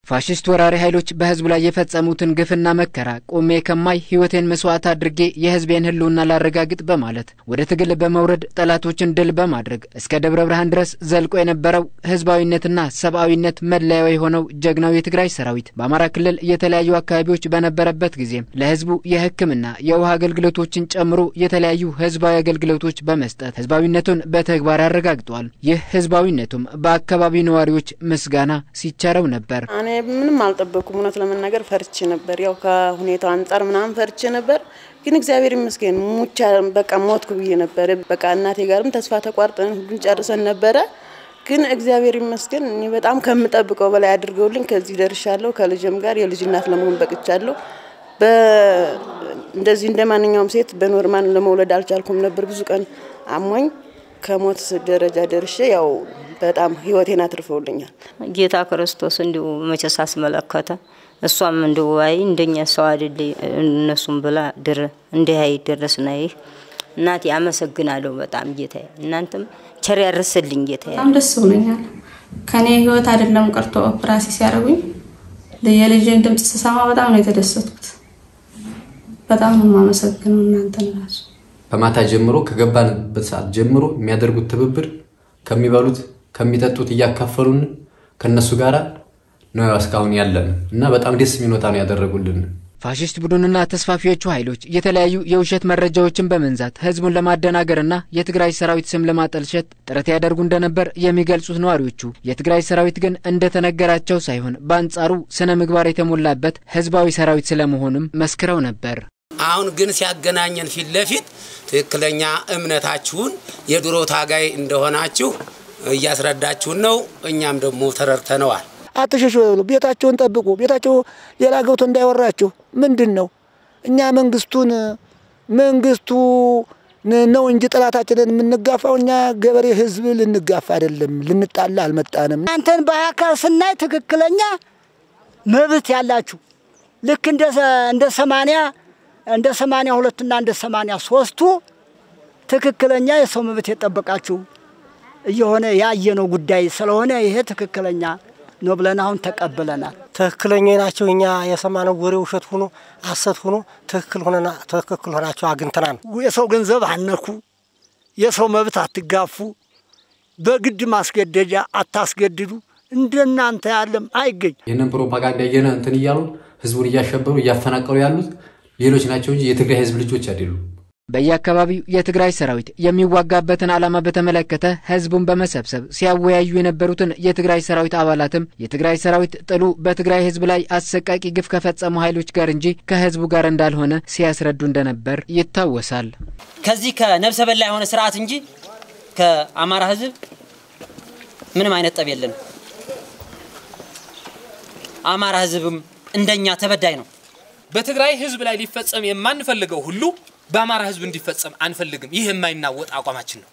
ፋሽስት ወራሪ ኃይሎች በህዝቡ ላይ የፈጸሙትን ግፍና መከራ ቆሜ ከማይ ህይወቴን መስዋዕት አድርጌ የህዝቤን ህልውና ላረጋግጥ በማለት ወደ ትግል በመውረድ ጠላቶችን ድል በማድረግ እስከ ደብረ ብርሃን ድረስ ዘልቆ የነበረው ህዝባዊነትና ሰብአዊነት መለያው የሆነው ጀግናው የትግራይ ሰራዊት በአማራ ክልል የተለያዩ አካባቢዎች በነበረበት ጊዜም ለህዝቡ የህክምና የውሃ አገልግሎቶችን ጨምሮ የተለያዩ ህዝባዊ አገልግሎቶች በመስጠት ህዝባዊነቱን በተግባር አረጋግጧል። ይህ ህዝባዊነቱም በአካባቢው ነዋሪዎች ምስጋና ሲቸረው ነበር። ምንም አልጠበኩም። እውነት ለመናገር ፈርቼ ነበር። ያው ከሁኔታው አንጻር ምናምን ፈርቼ ነበር። ግን እግዚአብሔር ይመስገን ሙቻ በቃ ሞትኩ ብዬ ነበር። በቃ እናቴ ጋርም ተስፋ ተቋርጠን ሁሉን ጨርሰን ነበረ። ግን እግዚአብሔር ይመስገን እኔ በጣም ከምጠብቀው በላይ አድርገውልኝ ከዚህ ደርሻለሁ። ከልጅም ጋር የልጅ እናት ለመሆን በቅቻለሁ። እንደዚህ እንደ ማንኛውም ሴት በኖርማል ለመውለድ አልቻልኩም ነበር። ብዙ ቀን አሞኝ ከሞት ደረጃ ደርሼ ያው በጣም ህይወቴን አትርፈውልኛል። ጌታ ክርስቶስ እንዲሁ መቼስ አስመለከተ። እሷም እንዲሁ አይ እንደኛ ሰው አይደል እነሱም ብላ ድር እንዲህ አይደረስና ይህ እናቴ አመሰግናለሁ በጣም ጌታዬ። እናንተም ቸር ያርስልኝ ጌታዬ። በጣም ደስ ብሎኛል። ከኔ ህይወት አይደለም ቀርቶ ኦፕራሲ ሲያደርጉኝ የልጅን ድምጽ ስሰማ በጣም ነው የተደሰትኩት። በጣም ነው የማመሰግነው እናንተን ራሱ ከማታ ጀምሮ ከገባንበት ሰዓት ጀምሮ የሚያደርጉት ትብብር ከሚበሉት ከሚጠጡት እያካፈሉን ከነሱ ጋር ነው እስካሁን ያለን እና በጣም ደስ የሚኖታ ነው ያደረጉልን። ፋሽስት ቡድንና ተስፋፊዎቹ ኃይሎች የተለያዩ የውሸት መረጃዎችን በመንዛት ህዝቡን ለማደናገርና የትግራይ ሰራዊት ስም ለማጠልሸት ጥረት ያደርጉ እንደነበር የሚገልጹት ነዋሪዎቹ የትግራይ ሰራዊት ግን እንደተነገራቸው ሳይሆን በአንጻሩ ስነ ምግባር የተሞላበት ህዝባዊ ሰራዊት ስለመሆኑም መስክረው ነበር። አሁን ግን ሲያገናኘን ፊት ለፊት ትክክለኛ እምነታችሁን የድሮ ታጋይ እንደሆናችሁ እያስረዳችሁን ነው። እኛም ደግሞ ተረድተነዋል። አትሸሹ፣ ቤታቸውን ጠብቁ፣ ቤታቸው ሌላ ገብቶ እንዳይወራችሁ። ምንድን ነው እኛ መንግስቱን መንግስቱ ነው እንጂ ጠላታችንን የምንጋፋው እኛ ገበሬ ህዝብ ልንጋፋ አይደለም፣ ልንጣላ አልመጣንም። አንተን በአካል ስናይ ትክክለኛ መብት ያላችሁ ልክ እንደ ሰማንያ እንደ ሰማንያ ሁለቱና እንደ ሰማንያ ሶስቱ ትክክለኛ የሰው መብት የጠበቃችሁ እየሆነ ያየነው ጉዳይ ስለሆነ ይሄ ትክክለኛ ነው ብለን አሁን ተቀብለናል። ትክክለኛ ናቸው። እኛ የሰማነው ወሬ ውሸት ሆኖ አሰት ሆኖ ትክክል ሆነና ትክክል ሆናቸው አግኝተናል። የሰው ገንዘብ አነኩ፣ የሰው መብት አትጋፉ፣ በግድ ማስገደጃ አታስገድዱ። እንደናንተ ያለም አይገኝ። ይህንን ፕሮፓጋንዳ እየነ እንትን እያሉ ህዝቡን እያሸበሩ እያፈናቀሉ ያሉት ሌሎች ናቸው እንጂ የትግራይ ህዝብ ልጆች አይደሉም። በየአካባቢው የትግራይ ሰራዊት የሚዋጋበትን ዓላማ በተመለከተ ህዝቡን በመሰብሰብ ሲያወያዩ የነበሩትን የትግራይ ሰራዊት አባላትም የትግራይ ሰራዊት ጥሉ በትግራይ ህዝብ ላይ አሰቃቂ ግፍ ከፈጸሙ ኃይሎች ጋር እንጂ ከህዝቡ ጋር እንዳልሆነ ሲያስረዱ እንደነበር ይታወሳል። ከዚህ ከነብሰ በላ የሆነ ስርዓት እንጂ ከአማራ ህዝብ ምንም አይነት ጠብ የለንም። አማራ ህዝብም እንደኛ ተበዳይ ነው። በትግራይ ህዝብ ላይ ሊፈጸም የማንፈልገው ሁሉ በአማራ ህዝብ እንዲፈጸም አንፈልግም። ይህ የማይናወጥ አቋማችን ነው።